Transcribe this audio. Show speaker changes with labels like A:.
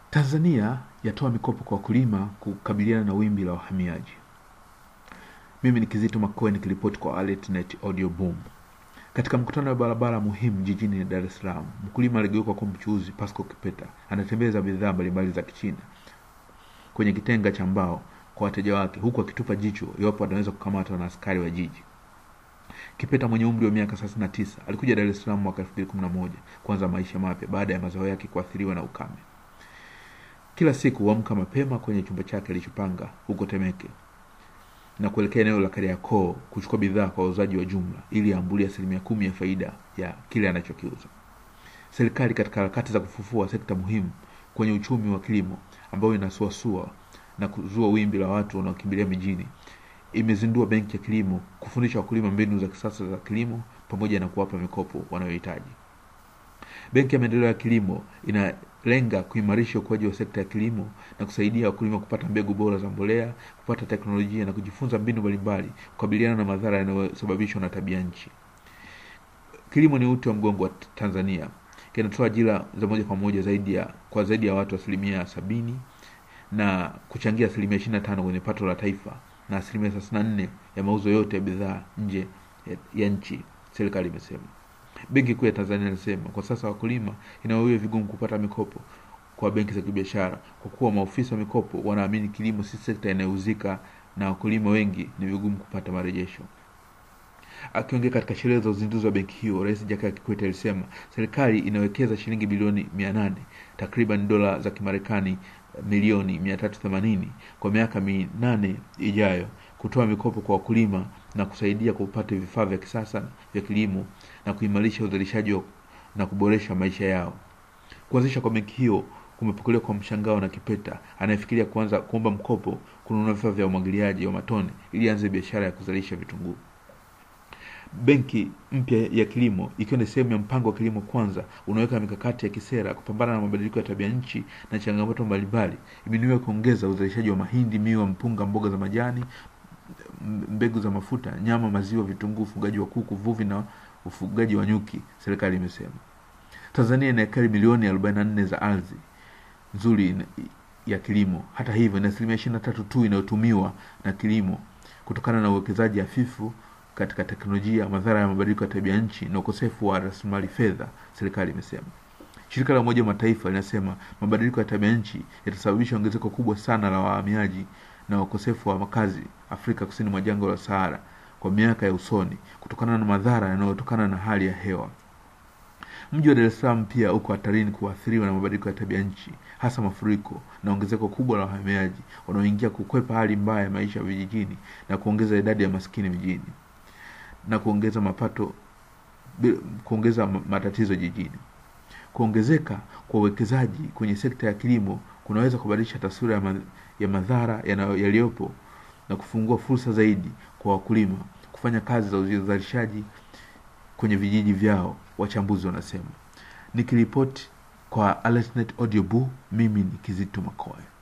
A: Tanzania yatoa mikopo kwa wakulima kukabiliana na wimbi la wahamiaji. Mimi ni Kizito Makoe nikiripoti kwa AlertNet Audio Boom. Katika mkutano wa barabara muhimu jijini Dar es Salaam, mkulima aligeuka kwa mchuuzi Pasco Kipeta anatembeza bidhaa mbalimbali za Kichina kwenye kitenga cha mbao kwa wateja wake, huku akitupa jicho iwapo anaweza kukamatwa na askari wa jiji. Kipeta mwenye umri wa miaka 39 alikuja Dar es Salaam mwaka 2011 kuanza maisha mapya baada ya mazao yake kuathiriwa na ukame. Kila siku huamka mapema kwenye chumba chake alichopanga huko Temeke na kuelekea eneo la Kariakoo kuchukua bidhaa kwa wauzaji wa jumla ili aambulie asilimia kumi ya faida ya kile anachokiuza. Serikali katika harakati za kufufua sekta muhimu kwenye uchumi wa kilimo ambayo inasuasua na kuzua wimbi la watu wanaokimbilia mijini, imezindua benki ya kilimo kufundisha wakulima mbinu za kisasa za kilimo pamoja na kuwapa mikopo wanayohitaji. Benki ya Maendeleo ya Kilimo inalenga kuimarisha ukuaji wa sekta ya kilimo na kusaidia wakulima kupata mbegu bora za mbolea, kupata teknolojia na kujifunza mbinu mbalimbali kukabiliana na madhara yanayosababishwa na tabia nchi. Kilimo ni uti wa mgongo wa Tanzania, kinatoa ajira za moja kwa moja zaidi ya kwa zaidi ya watu asilimia sabini na kuchangia asilimia ishirini na tano kwenye pato la taifa na asilimia thelathini na nne ya mauzo yote ya bidhaa nje ya, ya nchi, serikali imesema. Benki Kuu ya Tanzania inasema kwa sasa wakulima inawawiwa vigumu kupata mikopo kwa benki za kibiashara kwa kuwa maofisa wa mikopo wanaamini kilimo si sekta inayouzika na wakulima wengi ni vigumu kupata marejesho. Akiongea katika sherehe za uzinduzi wa benki hiyo, Rais Jakaya Kikwete alisema serikali inawekeza shilingi bilioni mia nane takriban dola za Kimarekani milioni mia tatu themanini kwa miaka minane ijayo kutoa mikopo kwa wakulima na kusaidia kupata vifaa vya kisasa vya kilimo na kuimarisha uzalishaji na kuboresha maisha yao. Kuanzisha kwa benki hiyo kumepokelewa kwa mshangao na Kipeta anayefikiria kuanza kuomba mkopo kununua vifaa vya umwagiliaji wa matone ili aanze biashara ya kuzalisha vitunguu. Benki mpya ya kilimo ikiwa ni sehemu ya mpango wa kilimo kwanza unaweka mikakati ya kisera kupambana na mabadiliko ya tabia nchi na changamoto mbalimbali, imenuiwa kuongeza uzalishaji wa mahindi, miwa, mpunga, mboga za majani, mbegu za mafuta, nyama, maziwa, vitunguu, ufugaji wa kuku, uvuvi na ufugaji wa nyuki, serikali imesema. Tanzania ina ekari milioni 44 za ardhi nzuri ya kilimo. Hata hivyo, ni asilimia ishirini na tatu tu inayotumiwa na kilimo kutokana na uwekezaji hafifu katika teknolojia, madhara ya mabadiliko ya tabia nchi na ukosefu wa rasilimali fedha, serikali imesema. Shirika la Umoja wa Mataifa linasema mabadiliko ya tabia nchi yatasababisha ongezeko kubwa sana la wahamiaji na ukosefu wa makazi Afrika kusini mwa jangwa la Sahara kwa miaka ya usoni kutokana na madhara yanayotokana na hali ya hewa. Mji wa Dar es Salaam pia uko hatarini kuathiriwa na mabadiliko ya tabia nchi, hasa mafuriko na ongezeko kubwa la wahamiaji wanaoingia kukwepa hali mbaya ya maisha vijijini na kuongeza idadi ya maskini mijini na kuongeza mapato, kuongeza matatizo jijini. Kuongezeka kwa uwekezaji kwenye sekta ya kilimo kunaweza kubadilisha taswira ya, ma, ya madhara yaliyopo na kufungua fursa zaidi kwa wakulima kufanya kazi za uzalishaji kwenye vijiji vyao, wachambuzi wanasema. Nikiripoti kwa AlertNet Audio Boo, mimi ni Kizito Makoe.